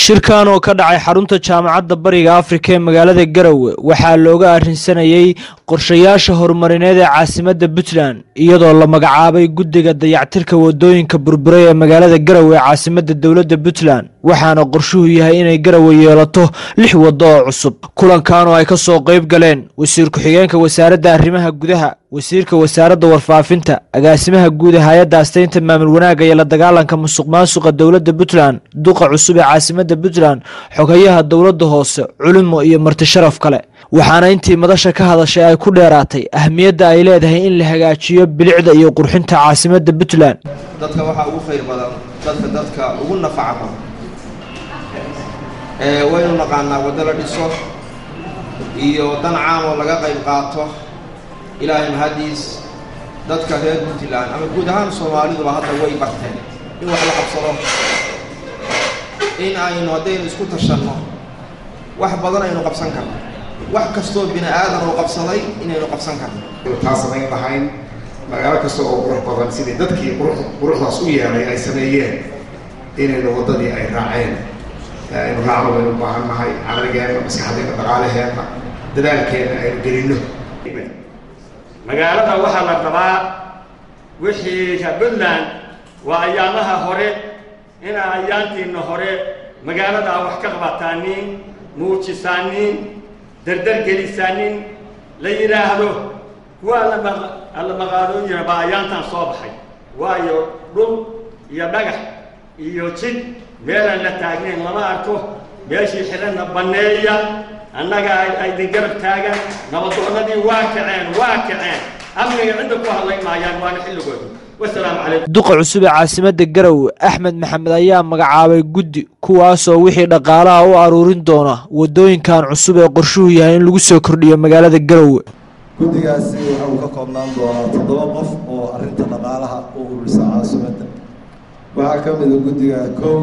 shirkan oo ka dhacay xarunta jaamacadda bariga afrika ee magaalada garowe waxaa looga arrinsanayey qorshayaasha horumarineed ee caasimadda puntland iyadoo la magacaabay guddiga dayactirka wadooyinka burburay ee magaalada garowe ee caasimadda dowladda puntland waxaana qorshuhu yahay inay garowe yeelato lix waddo oo cusub kulankan oo ay ka soo qayb galeen wasiir ku-xigeenka wasaaradda arrimaha gudaha wasiirka wasaaradda warfaafinta agaasimaha guud ee hay-adda asteynta maamul wanaagga iyo la dagaalanka musuq maasuqa dowladda puntland duqa cusub ee caasimadda puntland xogayaha dowladda hoose culimo iyo marti sharaf kale waxaana intii madasha ka hadashay ay ku dheeraatay ahmiyadda ay leedahay in la hagaajiyo bilicda iyo qurxinta caasimadda puntland dadka waxaa ugu khayr badan dadka dadka ugu nafaca badan waynu naqaanaa waddo la dhiso iyo dan caam oo laga qayb qaato ilaahay mahadiis dadka reer puntland ama guud ahaan soomaaliduba hadda way barteen in wax la qabsado in aynu haddaynu isku tashanno wax badan aynu qabsan karno wax kastoo bini aadan oo qabsaday inaynu qabsan karno taa samayn lahayn magaalo kasta oo qurux badan sidii dadkii quruxdaas u yeelay ay sameeyeen inaynu waddadii ay raaceen aynu raacno baynu u baahan nahay caqligeenna maskaxdeenna dhaqaalaheenna dadaalkeenna aynu gelinno magaalada waxaa la rabaa wixii puntland waa ayaamaha hore inaa ayaantiina hore magaalada a wax ka qabataanin muujisaanin dardargelisaanin la yidhaahdo kuwa alla maqaadooyina baa ayaantan soo baxay waayo dhul iyo dhagax iyo jid meelaan la taagnayn lama arko meeshii xidhanna banneeya annaga aydin garab taagan nabadoonnadii waa kaceen waa kaceen amniga cidda ku hadlay maayaan waana xilligoodii wasalaamu calaykum duqa cusub ee caasimadda garowe axmed maxamed ayaa magacaabay guddi kuwaasoo wixii dhaqaalaha u aruurin doona waddooyinkan cusub ee qorshuhu yahay in lagu soo kordhiyo magaalada garowe guddigaasi waxa uu ka koobnaan doonaa toddoba qof oo arrinta dhaqaalaha u ururisa caasimadda waxaa ka mida guddiga kow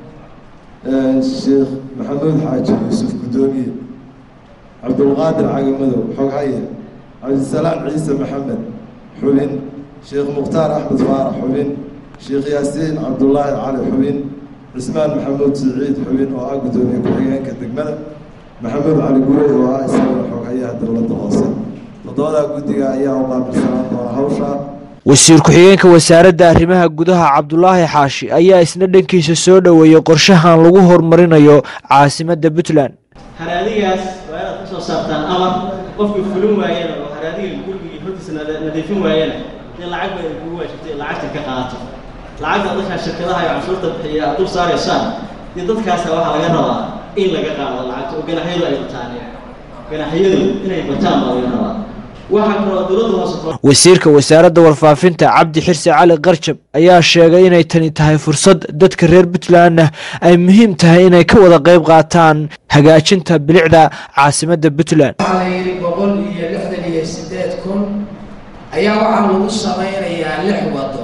sheekh maxamuud xaaji yuusuf guddoomiye cabdulqaadir cagamadow xoghaye cabdisalaam ciise maxamed xubin sheekh mukhtaar axmed faarax xubin sheekh yaasiin cabdulaahi cali xubin cismaan maxamuud siciid xubin oo ah guddoomiye ku-xigeenka degmada maxamuud cali gurey oo ah isaguna xoghayaha dowladda hoose toddobadaa guddiga ayaa u qaabilsanaan doona hawsha wasiir ku-xigeenka wasaaradda arrimaha gudaha cabdulaahi xaashi ayaa isna dhankiisa soo dhoweeyey qorshahan lagu horumarinayo caasimadda puntland haraadigaas waa inaad ka soo saartaan amar qofkii fulin waayana oo haraadiga gurigii hortiisa nadiifin waayana dee lacag bay kugu waajibtay lacagta ka qaato lacagta dadkaa shirkadaha iyo canshuurta bixiya aad dul saaraysaan dee dadkaasa waxaa laga rabaa in laga qaado lacagta oo ganaxyadu ay bataan ganaxyadu inay bataan baa laga rabaa waxaa kaloo dowladda hoose wasiirka wasaaradda warfaafinta cabdi xirsi cali qarjab ayaa sheegay inay tani tahay fursad dadka reer puntlandna ay muhiim tahay inay ka wada qayb qaataan hagaajinta bilicda caasimadda puntland waxaa la yidhi boqol iyo lixdan iyo siddeed kun ayaa waxaa lagu samaynayaa lix waddo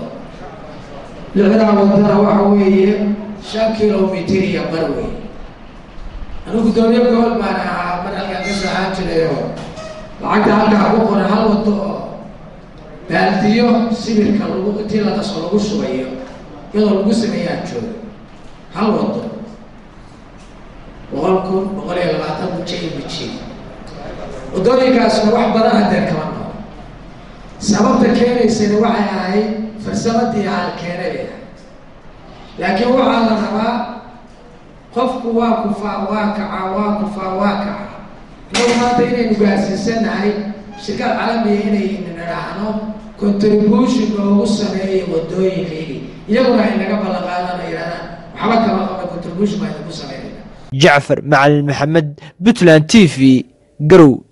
lixdaa waddona waxa weeye shan kilomitir iyo bar wey anigu guddoomiye gobol baan ahaa mar halkaan ka soo ahaan jirayo lacagta halkaa ku qoran hal waddo oo baaldiyo sibirka lagu intii la qaso lagu shubayo iyadoo lagu sameeyaan jooga hal waddo boqol kun boqol iyo labaatan kun jmg waddooyinkaasna wax badan haddee kama nool sababta keenaysana waxay ahayd farsamadii haalkeenay ahay laakiin waxaa la rabaa qofku waa kufaa waa kacaa waa kufaa waa kaca inagu maanta inaynu gaarsiisanahay shirkad calamiya inaynu nidhaahno contribution loogu sameeyo waddooyinkaygi iyaguna ay naga ballan qaadaan oo yidhahdaan waxba kama qabna contribution baa idinku sameynayna jacfar macalin maxamed puntland t v garow